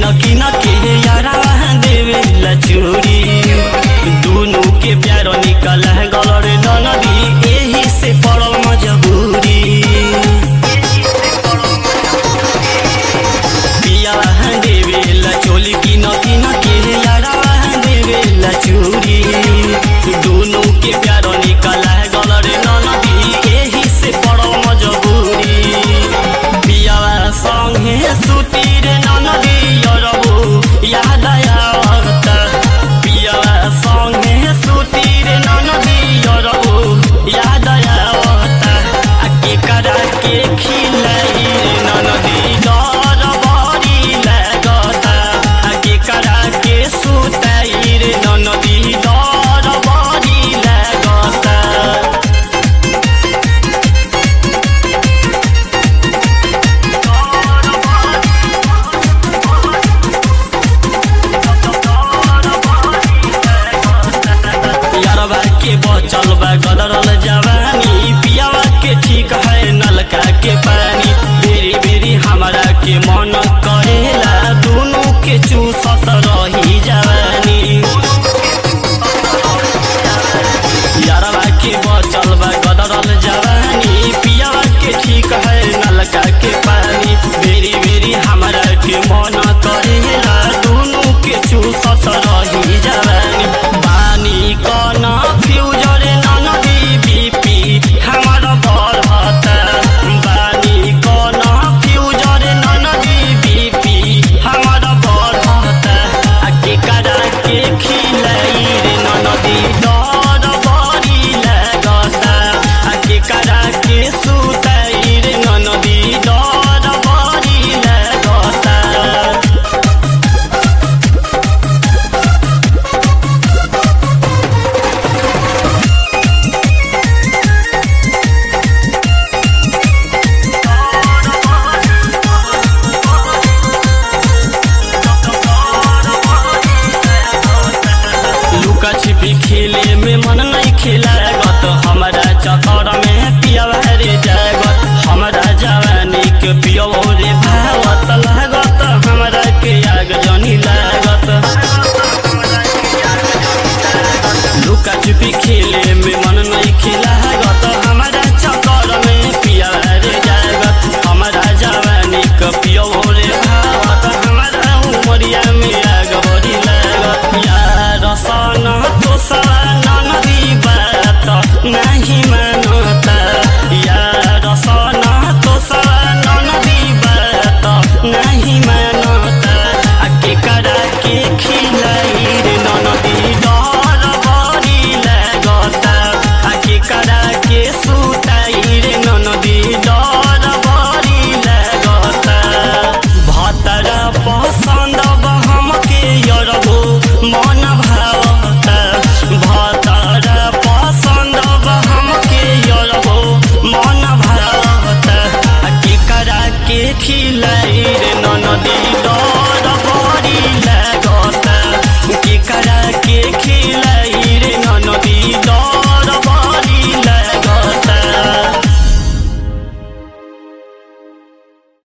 किन के यारावा देवे लचूरी दुनु के प्यार निकल गलर ननदी एही से पड़ल मजबूरी पिया देवे लचोली किन किन के यारावा देवे लचूरी दुनु के प्यार निकल गलर ननदी एही से पड़ल मजबूरी पियावा संगे सुती रे ननदी यरबु याद आवत पियावा संगे सुती रे ननदी यरबु याद आवत आ के करा के खिलाई रे ननदी डर बड़ी लागत आ के करा के सुताई रे ननदी डर बड़ी लागत यारबा के बचल बा गदरल जवानी पियावा के ठीक है नलका के पानी बेरी बेरी हमरा के मन करेला दोनों के चूसत रही जवानी यारबा के बचल बा गदरल जवानी पियावा के ठीक है नलका के पानी बेरी बेरी हमरा के मन करेला दोनों के चूसत रही जवानी बानी कन फ्यूजर ननदी बीपी हमर बढ़त बानी कन फ्यूजर ननदी बीपी हमर बढ़त आ के करा के खिलाई रे ननदी डर बड़ी लागत आ के करा के सुताई रे ननदी डर बड़ी लागत लुका छिपी खेले में मन नहीं खेलागत हमारा चतर में पियावा रे जागत हमारा जवानी के पियवो रे भावत लागत हमारा के आग जनी लागत लुका छिपी खेले में मन नहीं खेलागत